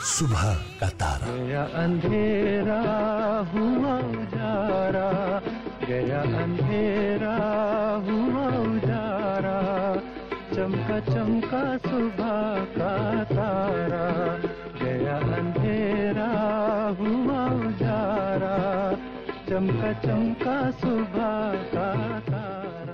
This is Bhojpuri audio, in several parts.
सुबह का तारा गया अंधेरा हुआ उजारा गया अंधेरा हुआ उजारा चमका चमका सुबह का तारा गया अंधेरा हुआ उजारा चमका चमका सुबह का तारा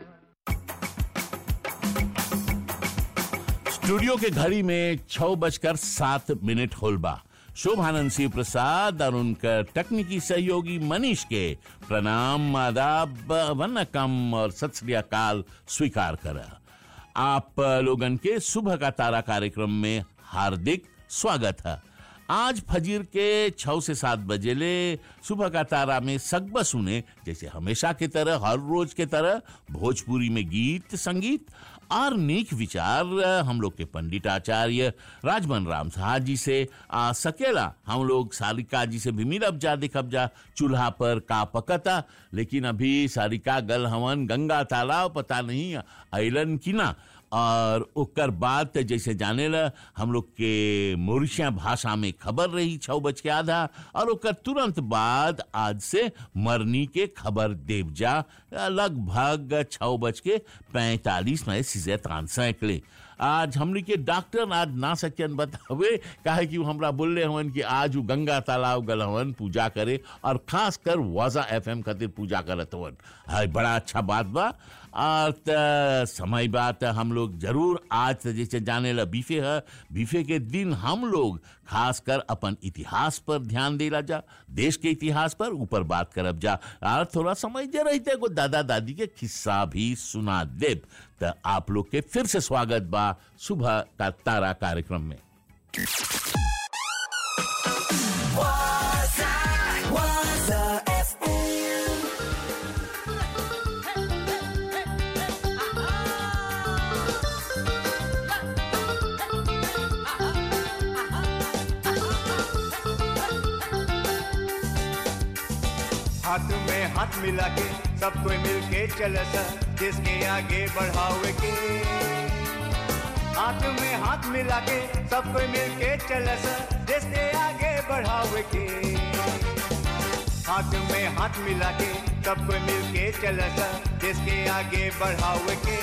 स्टूडियो के घड़ी में छह बजकर सात मिनट होलबा शोभानंद सिंह प्रसाद और उनका तकनीकी सहयोगी मनीष के प्रणाम आदाब वनकम और सत श्री अकाल स्वीकार करा आप लोगन के सुबह का तारा कार्यक्रम में हार्दिक स्वागत है आज फजीर के छह से सात बजे ले सुबह का तारा में सगब सुने जैसे हमेशा की तरह हर रोज के तरह भोजपुरी में गीत संगीत और नीक विचार हम लोग के पंडित आचार्य राजमन राम साहा जी से आ सकेला हम लोग सारिका जी से भी मिलब जा देखब जा चूल्हा पर का पकता लेकिन अभी सारिका गल हवन गंगा तालाब पता नहीं अलन की ना और ओकर बाद त जैसे जाने ला हम लोग के मोरिशिया भाषा में खबर रही छः बज के आधा और ओकर तुरंत बाद आज से मरनी के खबर देव जा लगभग छः बज के पैंतालीस में सीजे तान सैकड़े आज हमने के डॉक्टर आज ना सकन बतावे काहे कि वो हमरा बोलले हवन कि आज वो गंगा तालाब गल हवन पूजा करे और खास कर वाजा एफएम खातिर पूजा करत हवन हाय बड़ा अच्छा बात बा और त समय बात हम लोग जरूर आज त जैसे जाने ला बीफे है बीफे के दिन हम लोग खास कर अपन इतिहास पर ध्यान देला जा देश के इतिहास पर ऊपर बात करब जा और थोड़ा समय जे रहते को दादा दादी के किस्सा भी सुना देब त आप लोग के फिर से स्वागत बा सुबह का तारा कार्यक्रम में हाथ में हाथ मिला के सब कोई मिल के चल सा देश के आगे बढ़ावे के हाथ में हाथ मिला के सब कोई मिल के चल सा देश के आगे बढ़ावे के हाथ में हाथ मिला के सब कोई मिल के चल सा देश के आगे बढ़ावे के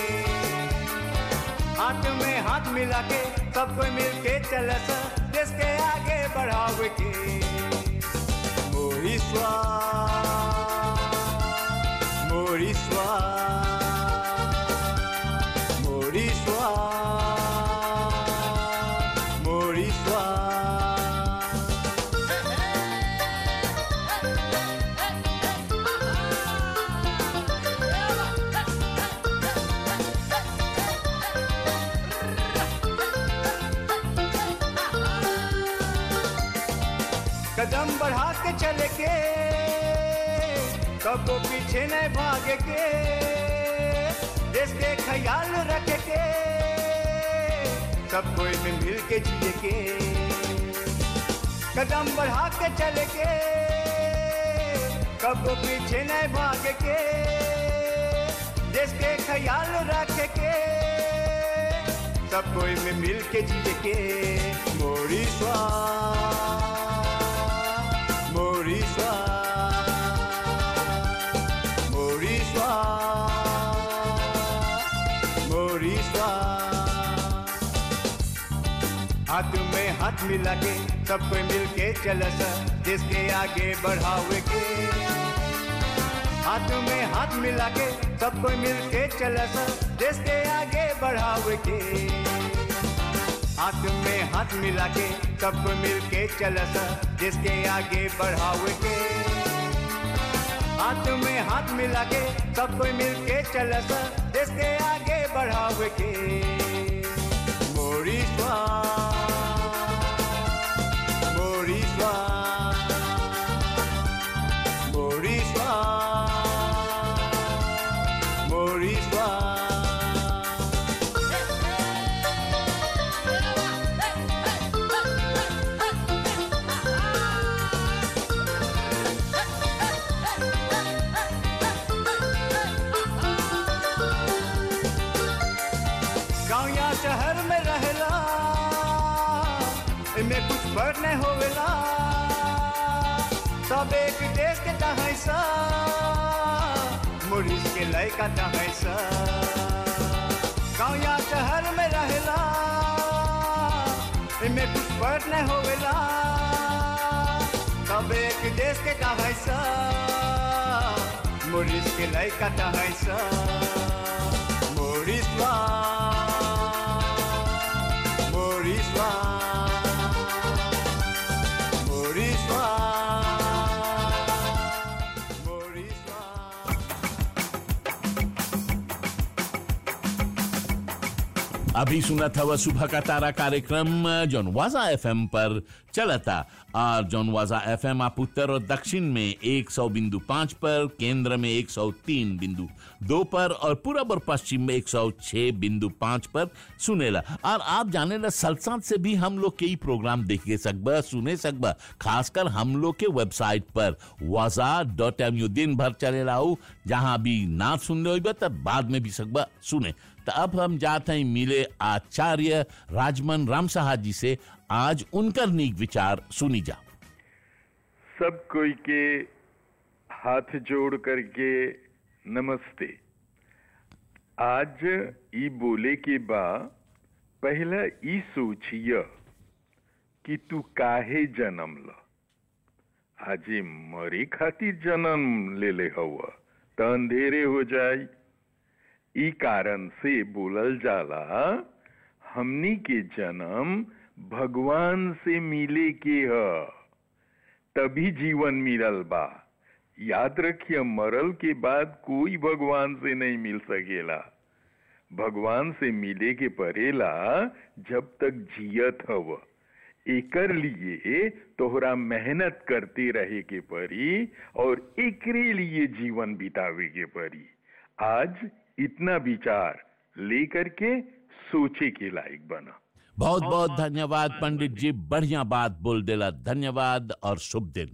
हाथ में हाथ मिला के सब कोई मिल के चल सा देश के आगे बढ़ावे के Moriswa, Moriswa, Moriswa, Moriswa. कदम बढ़ा के चले के कबो पीछे न भागे के देश के ख्याल रखे के सब कोई में मिल के जिए के कदम बढ़ा के चले के कबो पीछे न भागे के देश के ख्याल रखे के सब कोई में मिल के जिए के मोरी स्वाद Moriswa, Moriswa, Moriswa. हाथ में हाथ मिला के सब कोई मिल के चल सा देश के आगे बढ़ावे के हाथ में हाथ मिला के सब कोई मिल के चल सा देश के आगे बढ़ावे के हाथ में हाथ मिला के सबको मिल के चल सा देश के आगे बढ़ावे के हाथ में हाथ मिला के सबको मिल के चल सा देश के आगे बढ़ावे के मोरी स्वाद मोरी स्वाद मोरी स्वाद मोरी स्वाद गाँव या शहर में रहला इमे कुछ फर्क नहीं होवेला सब एक देश के तहै सा मुरीस के लड़का तहै सा गाँव या शहर में रहेला इमे कुछ फर्क नहीं होवेला सब एक देश के तहै सा मुरीस के लड़का तहै सा मुरीस वा मुरीस वा मुरीस वा मुरीस वा अभी सुना था वह सुबह का तारा कार्यक्रम जौन वाजा एफएम पर चला था और जौन वाजा एफएम आप उत्तर और दक्षिण में एक सौ बिंदु पाँच पर केंद्र में एक सौ तीन बिंदु दो पर और पूरब और पश्चिम में एक सौ छह बिंदु पाँच पर सुनेला और आप जाने ला सलसात से भी हम लोग के ही प्रोग्राम देखे सकबा सुने सकबा खासकर हम लोग के वेबसाइट पर वाजा डॉट एम यू दिन भर चले लाऊ जहाँ अभी ना सुन रहे हो तब बाद में भी सकबा सुने तो अब हम जाते हैं मिले आचार्य राजमन राम साहा जी से आज उनका नीक विचार सुनी जा सब कोई के हाथ जोड़ करके नमस्ते आज ई बोले के बा पहला ई सोचिय कि तू काहे जन्म ल आजे मरे खातिर जन्म ले ले हवा त अंधेरे हो जाई ई कारण से बोलल जाला हमनी के जन्म भगवान से मिले के ह तभी जीवन मिलल बा याद रखिए मरल के बाद कोई भगवान से नहीं मिल सकेला भगवान से मिले के परेला जब तक जियत हव एकर लिए तोहरा मेहनत करते रहे के परी और एकरे लिए जीवन बितावे के परी आज इतना विचार लेकर के सोचे के लायक बना बहुत बहुत धन्यवाद पंडित जी बढ़िया बात बोल देला धन्यवाद और शुभ दिन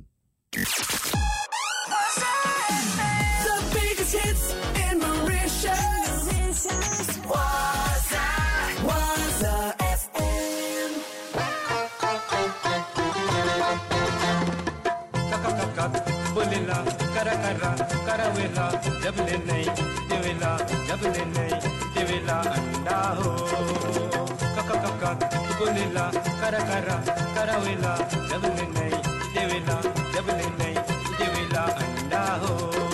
The biggest hits in Mauritius. Waza, Waza FM. बोलेला करा करा करावेला जब ले नहीं देवेला जब ले नहीं देवेला अंडा हो कक कक कक बोलेला करा करा करावेला जब ले नहीं देवेला जब ले नहीं देवेला अंडा हो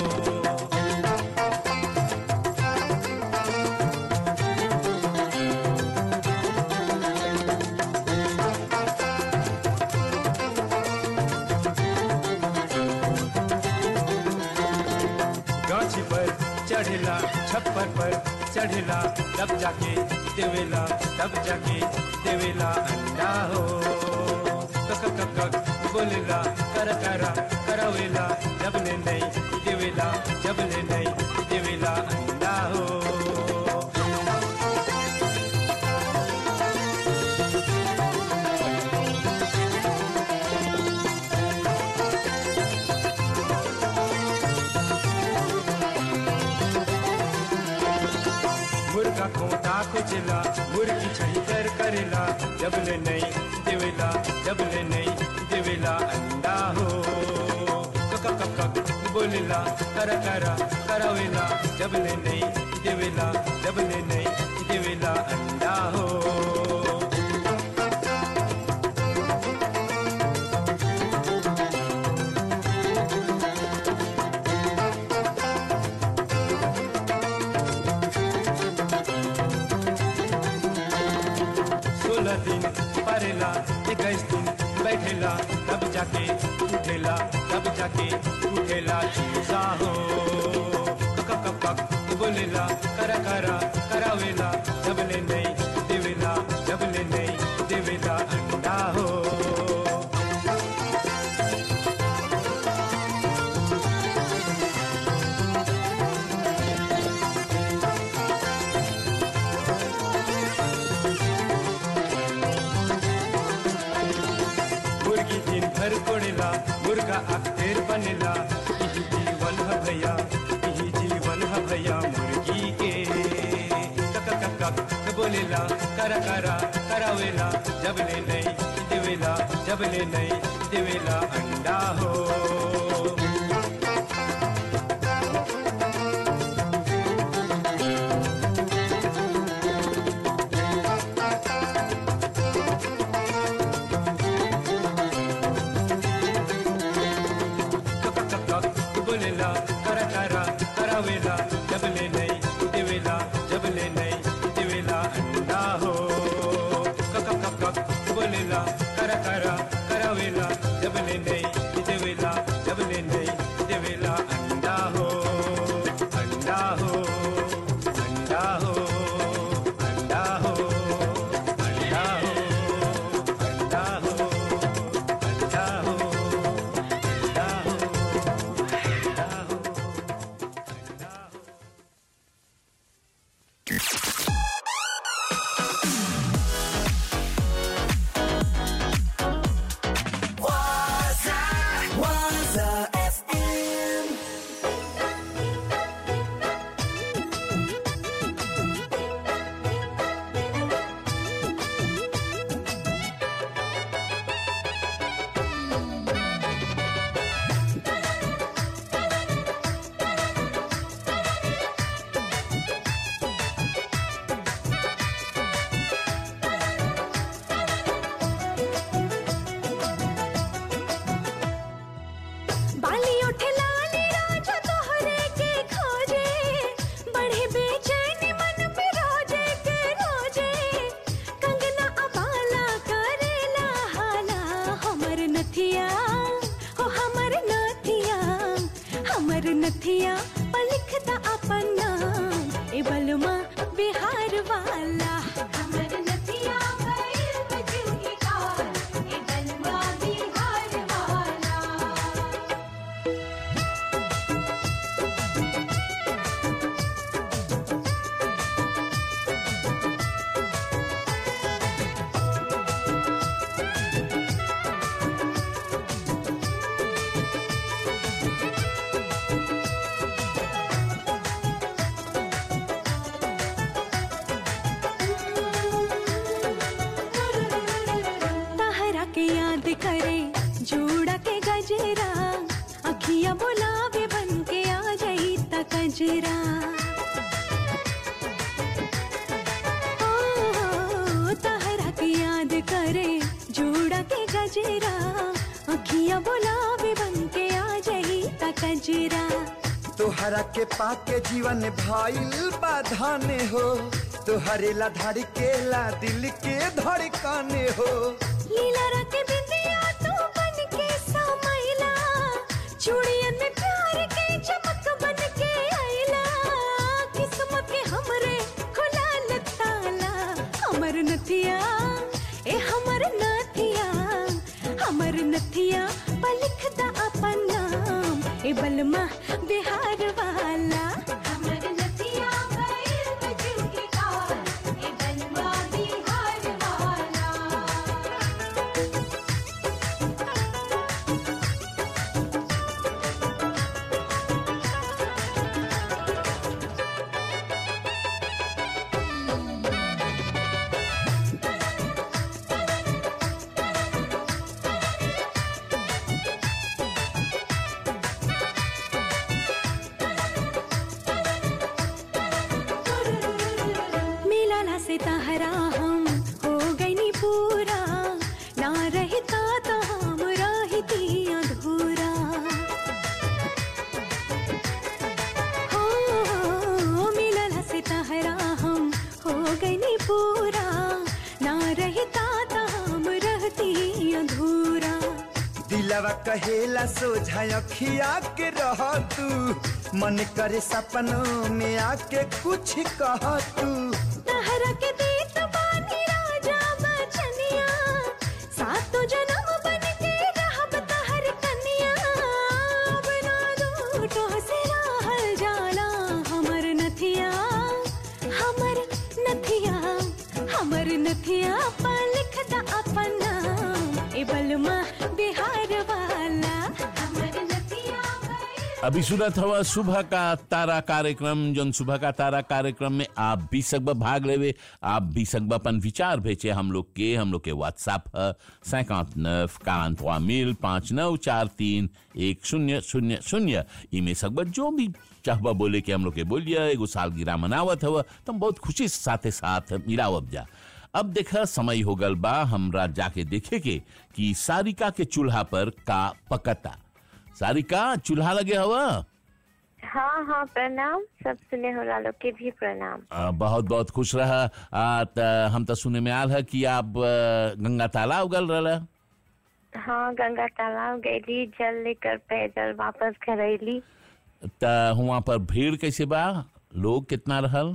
गाछी पर चढ़ेला छप्पर पर चढ़ेला तब जाके देवेला तब जाके देवेला अंडा हो कक कक कक बोलेला कर करा करावेला जब ले नहीं देवेला जब ले नहीं देवेला अंडा हो मुर्गा खोटा कुचला मुर्गी छंकर करेला जब ले नहीं देवेला जब ले नहीं देवेला अंडा हो कक कक कक बोलेला करा करा करावेला जब ले नहीं देवेला जब ले नहीं देवेला अंडा हो सोलह दिन परेला इक्कीस दिन बैठेला तब जाके उठेला तब जाके उठेला चूसा हो कक कक कक बोलेला करा करा करावेला जब ले नहीं देवेला जब ले नहीं देवेला अंडा हो मुर्गी दिन भर कोड़ेला मुर्गा अख्तेर बनेला यही जीवन है भैया यही जीवन है भैया मुर्गी के कक कक कक बोलेला करा करा करावेला जब ले नहीं देवेला जब ले नहीं देवेला अंडा हो बोलेला करा करा करावेला जब ले नहीं देवेला जब ले नहीं देवेला अंडा हो कक कक कक बोलेला करा करा करावेला जब ले नहीं देवेला जब ले नहीं देवेला अंडा हो अंडा हो अंडा हो अंडा हो अंडा हो अंडा हो अंडा हो अंडा हो Waza, Waza FM. बाली उठे लाली राजा तोहरे के खोजे बढ़े बेचैनी मन में रोजे के रोजे कंगना अबाला करेला हाला हमर नथिया हो हमर नथिया हमर नथिया पलिखता अपन नाम ए बलमा बिहार वाला हमर नथिया भइल बजूही काल ए बलमा बिहार वाला तहरा के याद करे जोड़ा के गजरा अखिया बोलावे बन के आ जाई त कजरा ओ, तहरा के याद करे जोड़ा के गजरा अखिया बोलावे बन के आ जाई त कजरा तोहरा के पाके जीवन भाईल बाधाने हो तोहरे ला धड़केला दिल के धड़काने हो लीला रख बिंदिया तू बन के समैला चूड़ियन में प्यार के चमक बन के आइला किस्मत के हमरे खुला ताला हमर नथिया ए हमर नथिया हमर नथिया पलिखता अपन नाम ए बलमा बिहार वाला हमर नथिया भइल बजूही काल ए बलमा बिहार वाला मिलाला से तहरा हम हो गई नी पूरा ना रहता तो हम रहती अधूरा हो मिलाला से तहरा हम हो गई नी पूरा ना रहता तो हम रहती अधूरा दिलवा कहेला सोझा अखिया के रह तू मन करे सपनों में आके कुछ कह तू तहरा के देत बानी राजा बचनिया सातो जन्म बन के रहब तहर कन्या अब ना दूटो से रहल जाला हमर नथिया हमर नथिया हमर नथिया पर लिखता अपन नाम ए बलमा बिहार वाला हमर नथिया भइल अभी सुनत हवा सुबह का तारा कार्यक्रम जौन सुबह का तारा कार्यक्रम में आप भी सकबा भाग लेवे आप भी सकबा अपन विचार भेजे हम लोग के हम लोग के व्हाट्सएप है सैकांत नफ कांतवा मिल पाँच नौ चार तीन एक शून्य शून्य शून्य इमे सकबा जो भी चाहबा बोले के हम लोग के बोलिए एगो सालगिरह मनावत हवा तुम बहुत खुशी से साथे साथ मिलावब जा अब देखा समय हो गल बा हमरा जाके देखे के कि सारिका के चूल्हा पर का पकता सारिका चूल्हा लगे हवा हाँ हाँ प्रणाम सब सुने हो लोग के भी प्रणाम आ, बहुत बहुत खुश रहा आ, त, हम तो सुने में आल है कि आप आ, गंगा तालाब गल रहा हाँ गंगा तालाब गईली जल लेकर पैदल वापस घर अली त वहाँ पर भीड़ कैसे बा लोग कितना रहल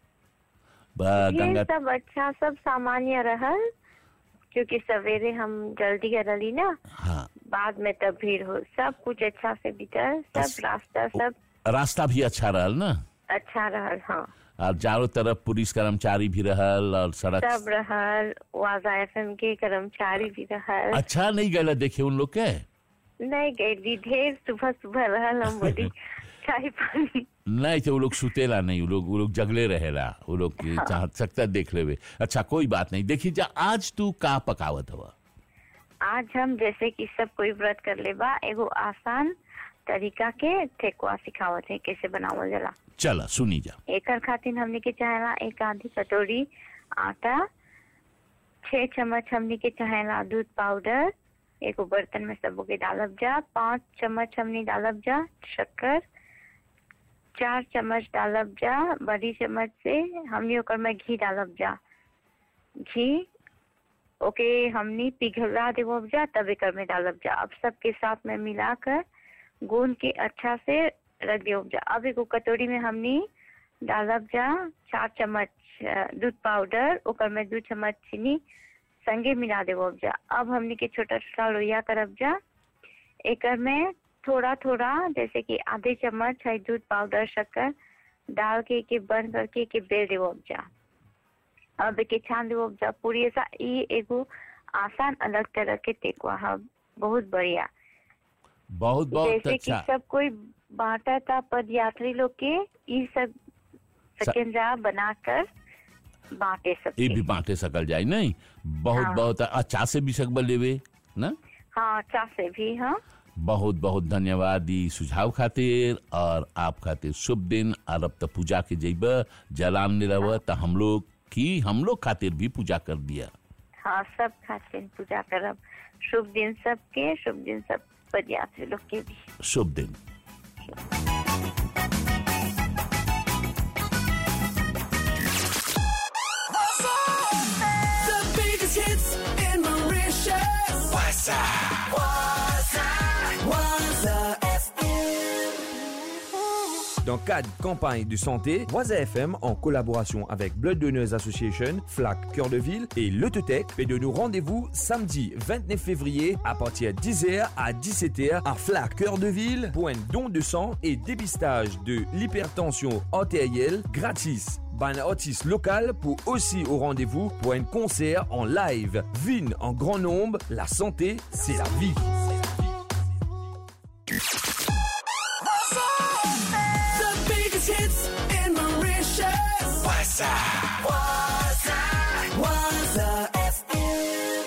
बा, ये गंगा सब अच्छा सब सामान्य रहल क्योंकि सवेरे हम जल्दी करली ना हाँ बाद में तब भीड़ हो सब कुछ अच्छा से बीतल सब रास्ता सब रास्ता भी अच्छा रहल ना अच्छा रहल हाँ और चारों तरफ पुलिस कर्मचारी भी रहल और सड़क सब रहल वाजा एफ के कर्मचारी भी रहल अच्छा नहीं गला देखे उन लोग के नहीं गईली ढेर सुबह सुबह रहल हम बोली चाय पानी नहीं तो वो लोग सुतेला नहीं वो लोग वो लोग जगले रहेला वो लोग के चाह सकता देख लेवे अच्छा कोई बात नहीं देखिए जा आज तू का पकावत हवा आज हम जैसे कि सब कोई व्रत कर ले बा एगो आसान तरीका के ठेकुआ सिखावत है कैसे बनावल जाला चला सुनी जा एकर खातिर हमने के चाहेला एक आधी कटोरी आटा छह चम्मच हमने के चाहेला दूध पाउडर एगो बर्तन में सबो के डालब जा पाँच चम्मच हमने डालब जा शक्कर चार चम्मच डालब जा बड़ी चम्मच से हमने ओकर में घी डालब जा घी ओके हमने पिघला देवब जा तब एकर में डालब जा अब सबके साथ में मिलाकर गूंद के अच्छा से रख देवब जा अब एगो कटोरी में हमने डालब जा चार चम्मच अ, दूध पाउडर ओकर में दू चम्मच चीनी संगे मिला देवब जा अब हमने के छोटा छोटा लोहिया करब जा एकर में थोड़ा थोड़ा जैसे कि आधे चम्मच है दूध पाउडर शक्कर डाल के के बंद करके के बेल देवब जा अब के छान देवब जा पूरी ऐसा ई एगो आसान अलग तरह के टेकुआ है बहुत बढ़िया बहुत बहुत जैसे अच्छा कि सब कोई बांटा था पद यात्री लोग के ई सब सकेंद्रा बनाकर बांटे ये सबके भी बांटे सकल जाए नहीं बहुत हाँ। बहुत अच्छा से भी सकबल लेवे ना हाँ चा से भी हाँ बहुत बहुत धन्यवाद ई सुझाव खातिर और आप खातिर शुभ दिन और अब तो पूजा के जइब जलान ले रह तो हम लोग की हम लोग खातिर भी पूजा कर दिया हाँ सब खातिर पूजा करब शुभ दिन सबके शुभ दिन सब पद यात्री लोग के भी शुभ दिन The biggest hits in Mauritius. Waza. Waza. Waza FM. Dans le cadre campagne de santé, Voisa FM, en collaboration avec Blood Donors Association, FLAC Cœur de Ville et L'autotech, fait de nous rendez-vous samedi 29 février à partir de 10h à 17h à FLAC Cœur de Ville pour un don de sang et dépistage de l'hypertension artérielle gratis. Ben artiste local pour aussi au rendez-vous pour un concert en live. Vine en grand nombre, la santé, c'est la vie. The biggest hits in Mauritius. Waza. Waza. Waza FM.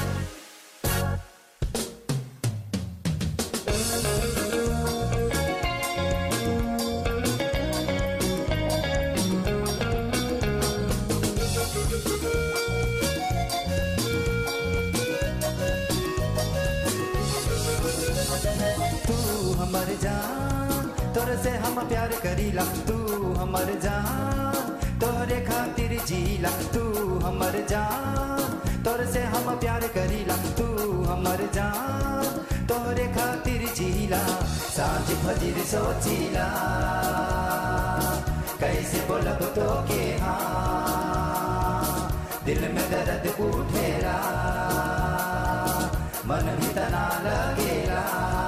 तू हमर जान तोरे से हम प्यार करीला तू हमर जान तोरे खातिर जीला तू हमर जान तोरे से हम प्यार करीला तू हमर जान तोरे खातिर जीला साँझ फजीर सोचीला कैसे बोलब तो के हाँ दिल में दर्द उठेला मन भी तना लगेला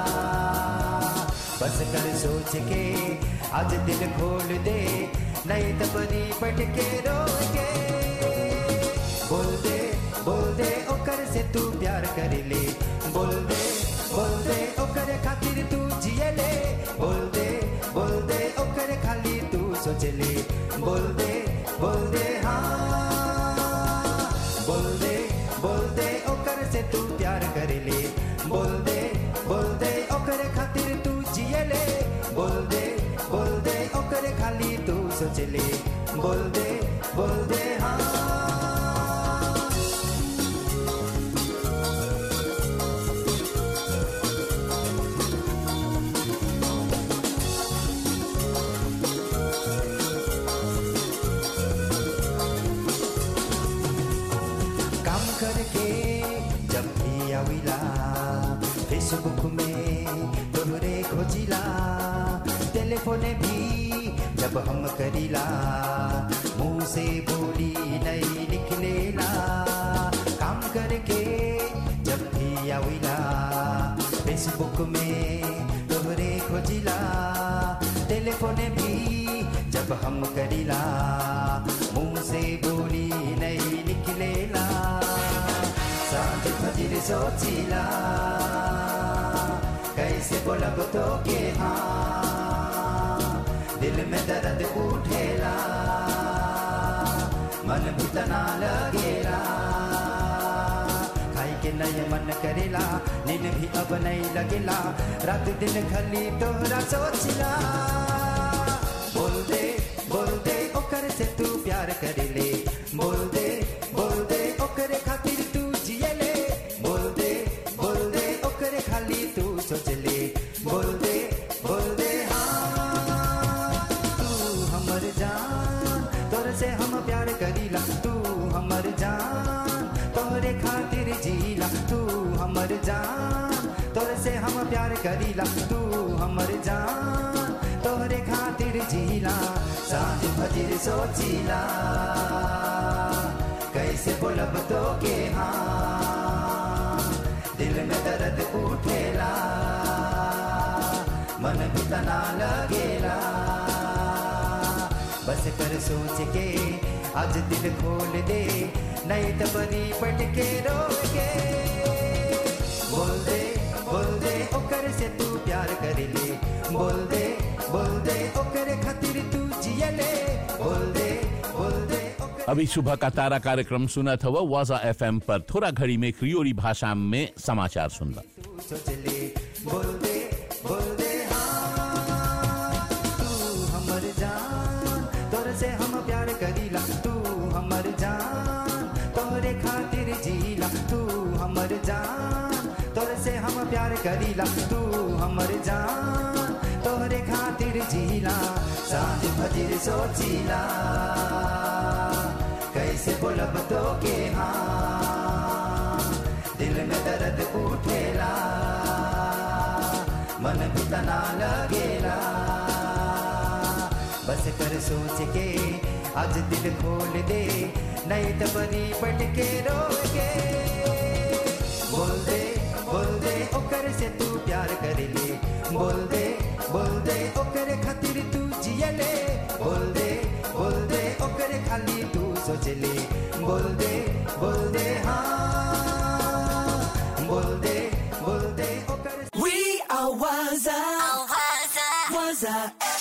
बस कर सोच के आज दिल खोल दे नहीं तो बनी पट के रो के बोल दे बोल दे ओकर से तू प्यार कर ले बोल दे बोल दे ओकरे खातिर तू जिए ले बोल दे बोल दे ओकरे खाली तू सोच ले बोल दे बोल दे हाँ बोल दे बोल दे ओकर से तू प्यार करे ले बोल दे बोल दे ओकरे खातिर तू जिए ले बोल दे बोल दे ओकरे खाली तू सोच ले बोल दे बोल दे हाँ काम करके जब भी आविला फेसबुक में तोहरे खोजिला टेलीफोन भी जब हम करीला मुंह से बोली नहीं निकलेला काम करके जब भी आविला फेसबुक में तोहरे खोजिला टेलीफोन भी जब हम करीला मुंह से बोली नहीं निकलेला सांझ फजीर सोचिला कैसे बोलब तो के हाँ दिल में दर्द उठेला मन भी तना लगेला खाई के नय मन करेला नींद भी अब नहीं लगेला रात दिन खली तोहरा सोचिला बोल दे बोल दे ओकर से तू प्यार करे ले बोल दे बोल दे ओकरे खातिर तू जिए ले बोल दे बोल दे ओकरे खाली तू सोच ले बोल दे बोल दे हाँ तू हमर जान तोर से हम प्यार करीला तू हमर जान तोरे खातिर जीला तू हमर जान तोर से हम प्यार करीला तू हमर जान तोरे खातिर जीला सांझ फजीर सोचिला कैसे बोलब तो के हाँ दिल में दर्द उठेला मन भी तना लगेला बस कर सोच के आज दिल खोल दे नहीं तो बनी पट के रोके बोल दे बोल दे ओकर से तू प्यार कर ले बोल दे बोल दे ओकर खातिर तू जिए ले बोल दे बोल दे ओकर अभी सुबह का तारा कार्यक्रम सुना था वह वाजा एफएम पर थोड़ा घड़ी में क्रियोरी भाषा में समाचार सुनना तू सोच ले बोल दे बोल दे हाँ तू हमर जान तोर से हम प्यार करीला तू हमर जान तोरे खातिर जीला तू हमर जान तोर से हम प्यार करीला तू हमर जान तोरे खातिर जीला सांझ फजीर सोचिला कैसे बोलब तो के हाँ दिल में दर्द उठेला मन भी तना लगेला बस कर सोच के आज दिल खोल दे नहीं तो बनी पट के रोके बोल दे बोल दे ओकर से तू प्यार कर ले बोल दे बोल दे ओकर खातिर तू जिए ले बोल दे बोल दे ओकर खाली तू सोच ले बोल दे बोल दे हाँ बोल दे बोल दे ओकर We are Waza. Waza.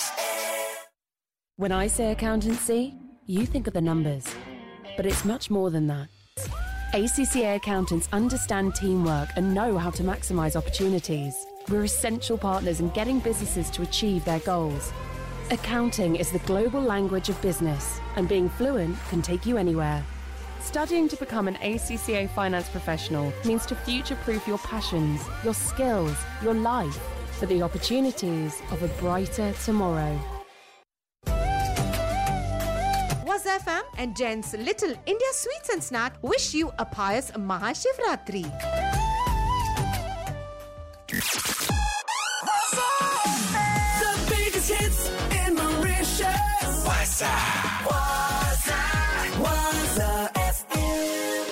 When I say accountancy, you think of the numbers. But it's much more than that. ACCA accountants understand teamwork and know how to maximize opportunities. We're essential partners in getting businesses to achieve their goals. Accounting is the global language of business, and being fluent can take you anywhere. Studying to become an ACCA finance professional means to future proof your passions, your skills, your life for the opportunities of a brighter tomorrow. Was FM and Jen's Little India Sweets and Snack wish you a pious Mahashivratri. The biggest hits in Mauritius. Waza. Waza. Waza FM.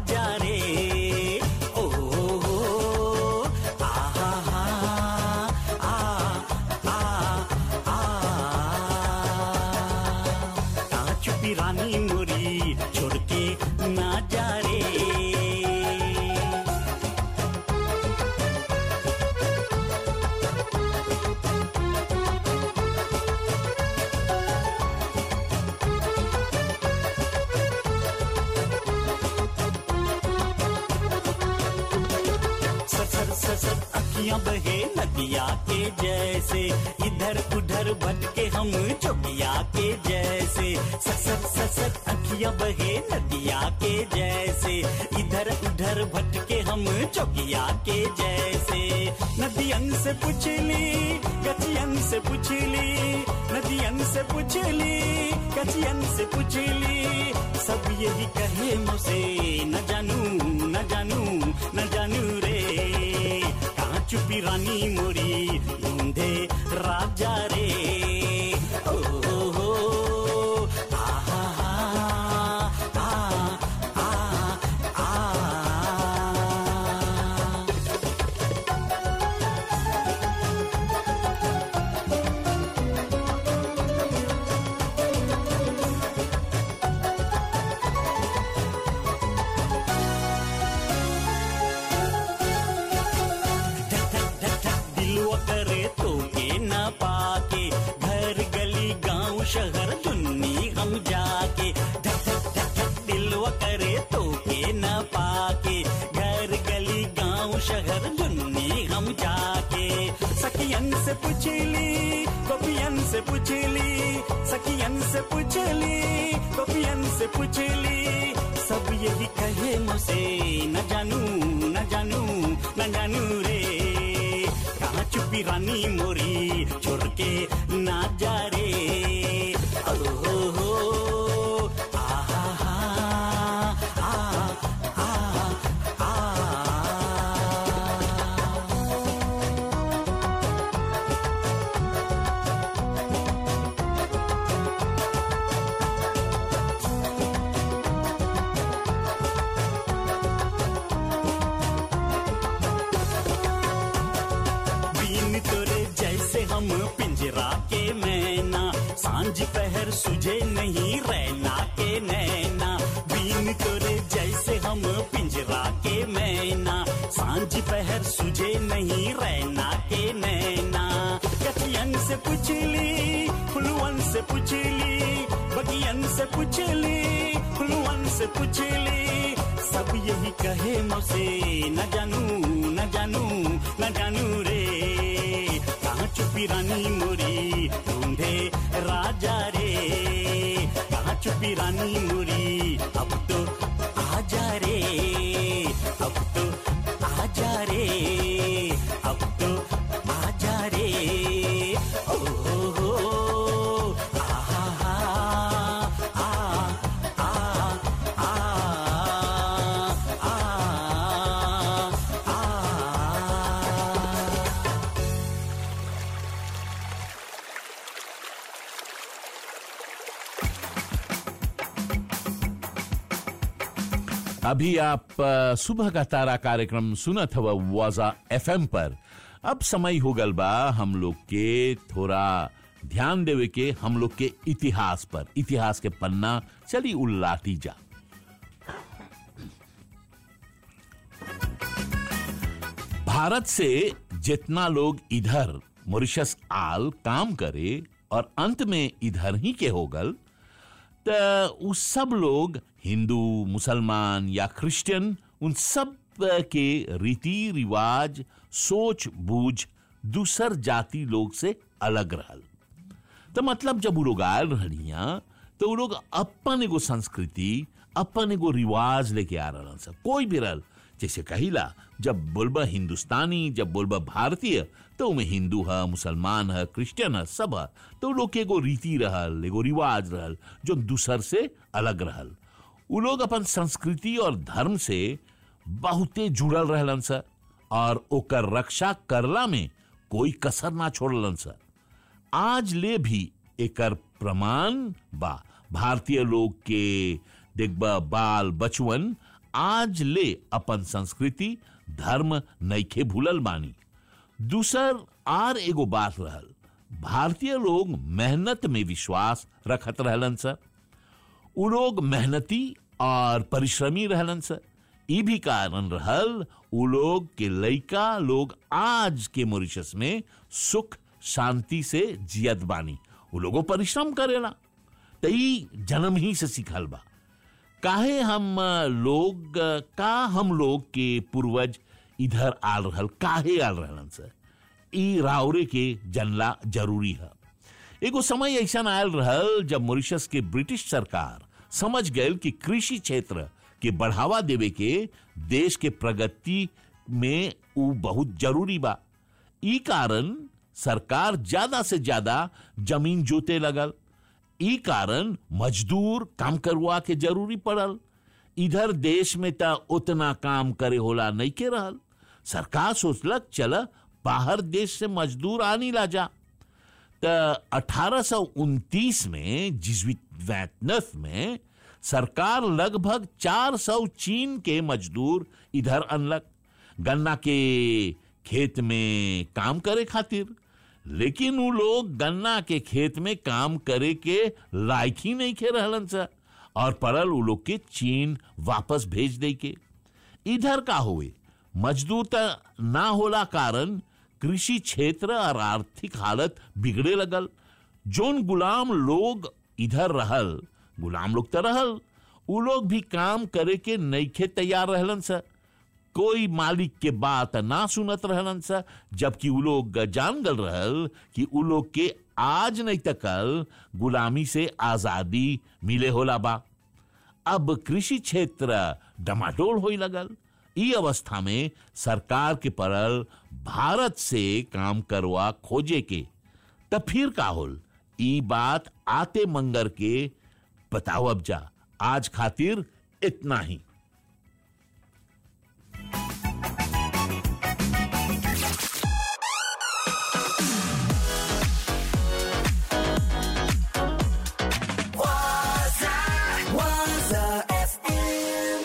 जा रे ओ हो हो आ हा हा आ आ आ कहाँ छुपी रानी मोरी छोड़ के ना जा रे ससर ससर अखियां बहे नदिया के जैसे इधर उधर भटके हम चौकिया के जैसे ससर ससर अखियां बहे नदिया के जैसे इधर उधर भटके हम चौकिया के जैसे नदियन से पुछली गचियन से पुछली नदियन से पुछली गचियन से पुछली सब यही कहे मुझसे न जानू न जानू न जानू रे कहाँ चुपी रानी मोरी ढूंढे राजा रे ओ हो हो आ हा हा आ आ आ दिलवा करे तो के न पाके घर गली गांव शहर दुन्नी हम जाके धक धक धक धक दिलवा करे तो के न पाके घर गली गांव शहर दुन्नी हम जाके सखियन से पुछली गोपियन से पुछली सखियन से पुछली गोपियन से पुछली सब यही कहे मुझसे न जानू न जानू न जानू रे कहाँ चुपी रानी मोरी छोड़ के ना जा रे ओ हो हो आ हा हा आ आ आ बीन तोरे जैसे हम पिंजरा के मैना सांझ पहर सुझे नहीं रैना के नैना बीन तोरे जैसे हम पिंजरा के मैना सांझ पहर सुझे नहीं रैना के नैना कथियन से पुछली फुलवन से पुछली बगियन से पुछली फुलवन से पुछली सब यही कहे मौसे न जानू न जानू न जानू रे कहाँ चुपी रानी मोरी ढूंढे राजा रे कहाँ चुपी रानी मोरी अब तो आजा रे अब तो आजा रे अब तो आजा रे ओ हो हो आ हा हा आ आ आ आ आ अभी आप अ, सुबह का तारा कार्यक्रम सुनत हव वाजा एफएम पर अब समय हो गल बा हम लोग के थोड़ा ध्यान देवे के हम लोग के इतिहास पर इतिहास के पन्ना चली उल्लाटी जा भारत से जितना लोग इधर मॉरिशस आल काम करे और अंत में इधर ही के हो गल त उ सब लोग हिंदू मुसलमान या क्रिश्चियन उन सब के रीति रिवाज सोच बूझ दूसर जाति लोग से अलग रहल तो मतलब जब उ लोग आयल रहनिया तो उ लोग अपन एगो संस्कृति अपन एगो रिवाज लेके आ रहल सब कोई भी रहल जैसे कहिला जब बोलबा हिंदुस्तानी जब बोलबा भारतीय तो उमें हिंदू है मुसलमान है क्रिश्चियन है सब है तो उ लोग के एगो रीति रहल एगो रिवाज रहल जो दूसर से अलग रहल उ लोग अपन संस्कृति और धर्म से बहुते जुड़ल रहलन सर और ओकर रक्षा करला में कोई कसर ना छोड़लन सर आज ले भी एकर प्रमाण बा भारतीय लोग के देखबा बाल बचवन आज ले अपन संस्कृति धर्म नइखे भूलल बानी दूसर आर एगो बात रहल भारतीय लोग मेहनत में विश्वास रखत रहलन सर उ लोग मेहनती और परिश्रमी रहलन सर ई भी कारण रहल उ लोग के लइका लोग आज के मॉरिशस में सुख शांति से जियत बानी उ लोगो परिश्रम करेला त ई जन्म ही से सिखल बा काहे हम अ, लोग अ, का हम लोग के पूर्वज इधर आल रहल काहे आल रहलन सर ई रावरे के जनला जरूरी है एगो समय ऐसा आयल रहल जब मॉरिशस के ब्रिटिश सरकार समझ गए कि कृषि क्षेत्र के बढ़ावा देवे के देश के प्रगति में उ बहुत जरूरी बा ई कारण सरकार ज्यादा से ज्यादा जमीन जोते लगल ई कारण मजदूर काम करवा के जरूरी पड़ल इधर देश में त उतना काम करे होला नहीं के रहल सरकार सोचलक चल बाहर देश से मजदूर आनी ला जा त 1829 में जिजवित वैतनफ में सरकार लगभग 400 चीन के मजदूर इधर अनलक गन्ना के खेत में काम करे खातिर लेकिन उ लोग गन्ना के खेत में काम करे के लायक ही नहीं खे रहलन सा और पड़ल उ लोग के चीन वापस भेज दे के इधर का हुए मजदूर त ना होला कारण कृषि क्षेत्र और आर्थिक हालत बिगड़े लगल जोन गुलाम लोग इधर रहल गुलाम लोग तो रहल उ लोग भी काम करे के नईखे तैयार रहलन सा कोई मालिक के बात ना सुनत रहलन सा जबकि उ लोग जान गल रहल कि उ लोग के आज नहीं तक कल गुलामी से आजादी मिले होला बा अब कृषि क्षेत्र डमाडोल होई लगल ई अवस्था में सरकार के पड़ल भारत से काम करवा खोजे के तब फिर का होल ई बात आते मंगर के बताओ अब जा आज खातिर इतना ही Waza, Waza FM.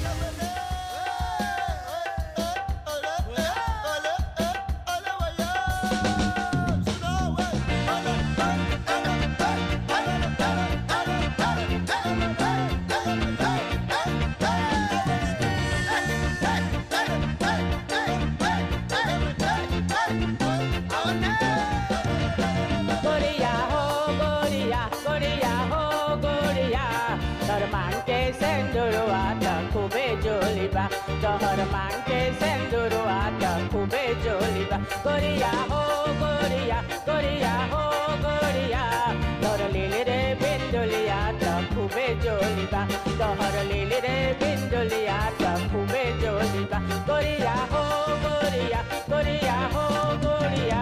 गोरिया हो गोरिया गोरिया हो गोरिया तोर मांग के सेंदुरवा त खूबे जोलिबा तोहर मांग के सेंदुरवा त खूबे जोलिबा गोरिया हो गोरिया गोरिया हो गोरिया तोर लीली रे बिंदुलिया त खूबे जोलिबा तोहर लीली रे बिंदुलिया त खूबे जोलिबा गोरिया हो गोरिया गोरिया हो गोरिया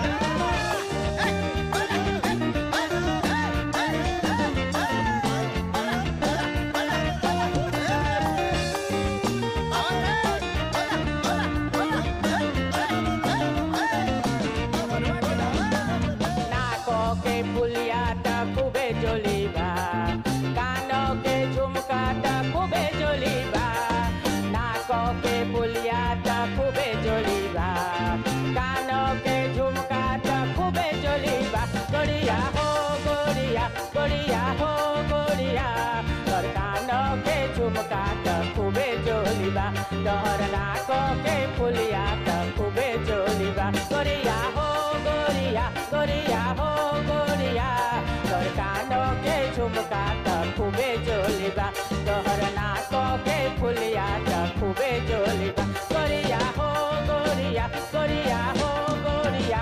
नाको के पुलिया त खूबे जोलीबा कानो के झुमका त खूबे जोलीबा नाको के पुलिया त खूबे जोलीबा कानो के झुमका त खूबे जोलीबा गोरिया हो गोरिया गोरिया हो गोरिया तोर कानो के झुमका त खूबे जोलीबा तोहर नाको के पुलिया त खूबे जोलीबा गोरिया हो गोरिया गोरिया हो गोरिया तोर कानो के झुमका त खूबे जोलिबा तोहर नाको के फुलिया त खूबे जोलिबा गोरिया हो गोरिया गोरिया हो गोरिया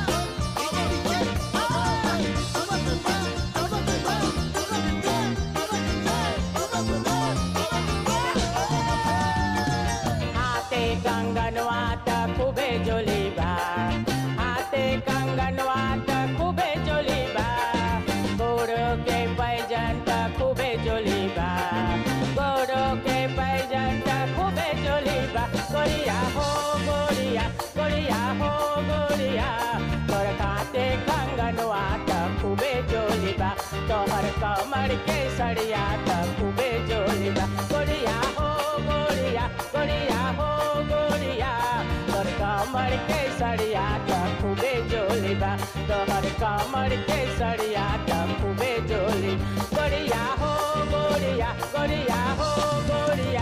Hola. तोहर कमर के सड़िया त खूबे जोली बा गोरिया हो गोरिया गोरिया हो गोरिया तोहर कमर के सड़िया त खूबे जोली बा तोहर कमर के सड़िया त खूबे जोली गोरिया हो गोरिया गोरिया हो गोरिया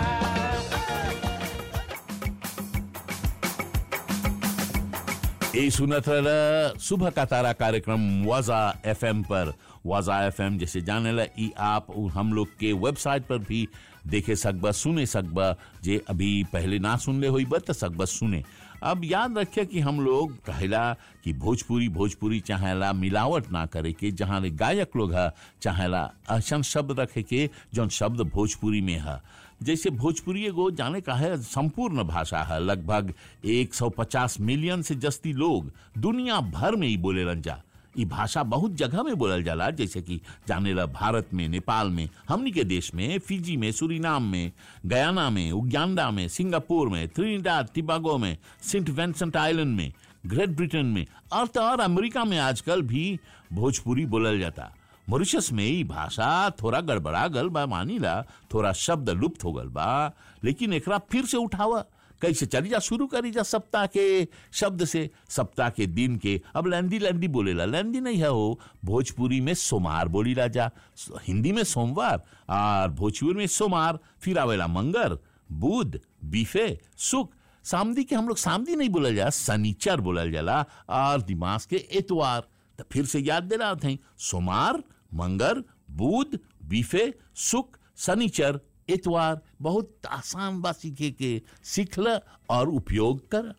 ए सुनत रह सुबह का तारा कार्यक्रम वाजा एफएम पर वाजा एफएम जैसे जाने ला ई आप और हम लोग के वेबसाइट पर भी देखे सकबा सुने सकबा जे अभी पहले ना सुनले होई बा त सकबा सुने अब याद रखे कि हम लोग कहला कि भोजपुरी भोजपुरी चाहेला मिलावट ना करे के जहाँ ले गायक लोग है चाहेला ऐसा शब्द रखे के जौन शब्द भोजपुरी में है जैसे भोजपुरी एगो जाने का है संपूर्ण भाषा है लगभग 150 मिलियन से जस्ती लोग दुनिया भर में ही बोले रंजा ई भाषा बहुत जगह में बोलल जाला जैसे कि जाने ला भारत में नेपाल में हमनी के देश में फिजी में सुरीनाम में गयाना में उगांडा में सिंगापुर में त्रिनिडाद टिबागो में सेंट वेंसेंट आइलैंड में ग्रेट ब्रिटेन में और तो और अमेरिका में आजकल भी भोजपुरी बोलल जाता मॉरिशस में ई भाषा थोड़ा गड़बड़ा गल बा मानीला थोड़ा शब्द लुप्त हो गल बा लेकिन एकरा फिर से उठावा कैसे चली जा शुरू करी जा सप्ताह के शब्द से सप्ताह के दिन के अब लैंदी लैंदी बोलेला लैंदी नहीं है हो भोजपुरी में सोमार बोली जा हिंदी में सोमवार और भोजपुरी में सोमार फिर आवेला मंगर बुध बीफे सुख सामदी के हम लोग सामदी नहीं बोलल जा सनीचर बोलल जाला और दिमाग के एतवार तो फिर से याद दे रहा थे सोमार मंगर बुध बीफे सुख शनिचर इतवार बहुत आसान बा सीखे के सीख ल और उपयोग कर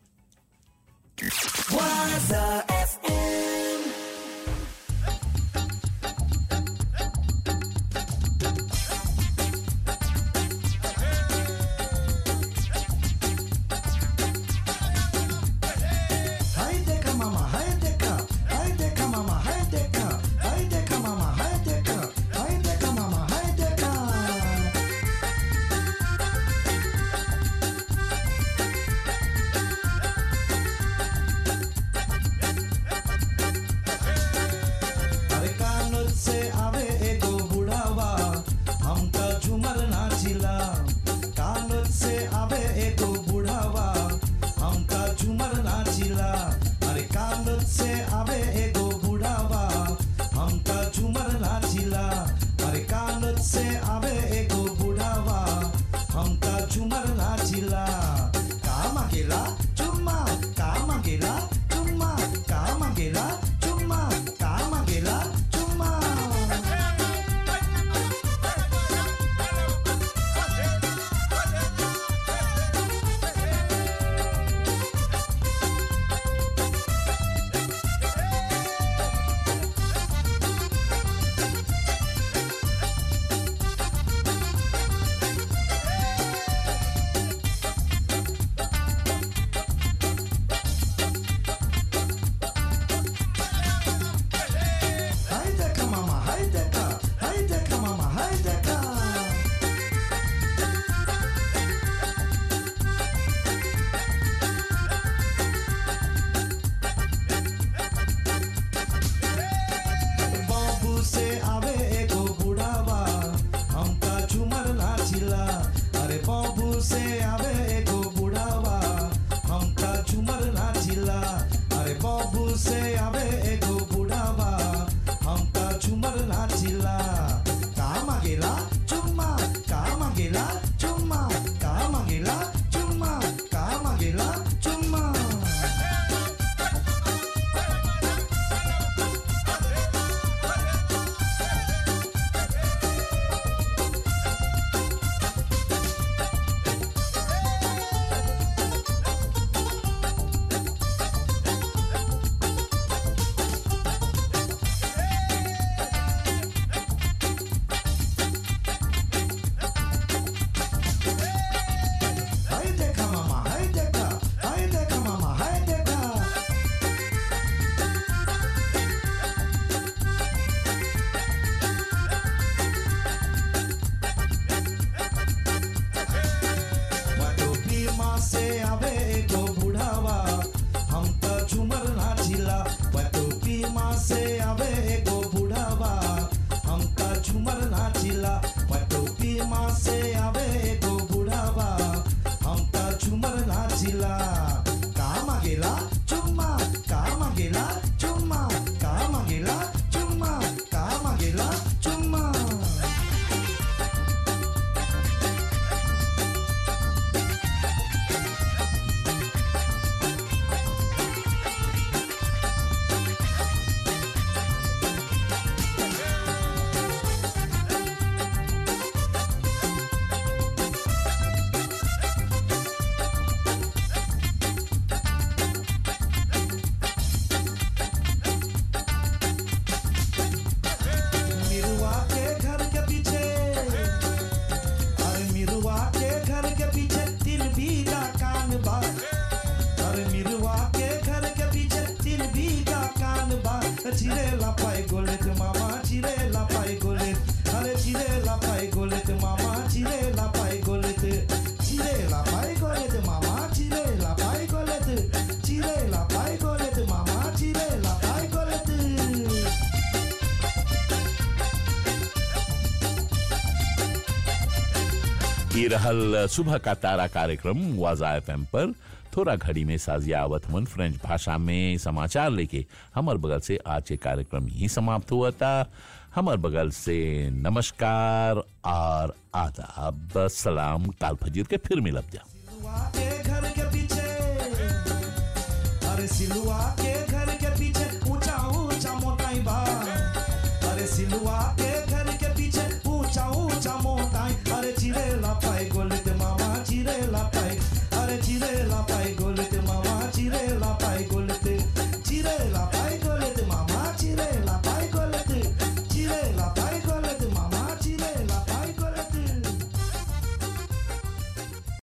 Waza FM. Hai deka mama, hai deka, hai deka mama, hai deka, hai deka mama, hai deka, hai deka mama, hai deka. ये रहल सुबह का तारा कार्यक्रम वाजा एफ पर थोड़ा घड़ी में साजिया आवत मन फ्रेंच भाषा में समाचार लेके हमार बगल से आज के कार्यक्रम ही समाप्त हुआ था हमार बगल से नमस्कार और आदाब सलाम काल फजीर के फिर मिलब जा के घर के पीछे अरे सिलुआ के घर के पीछे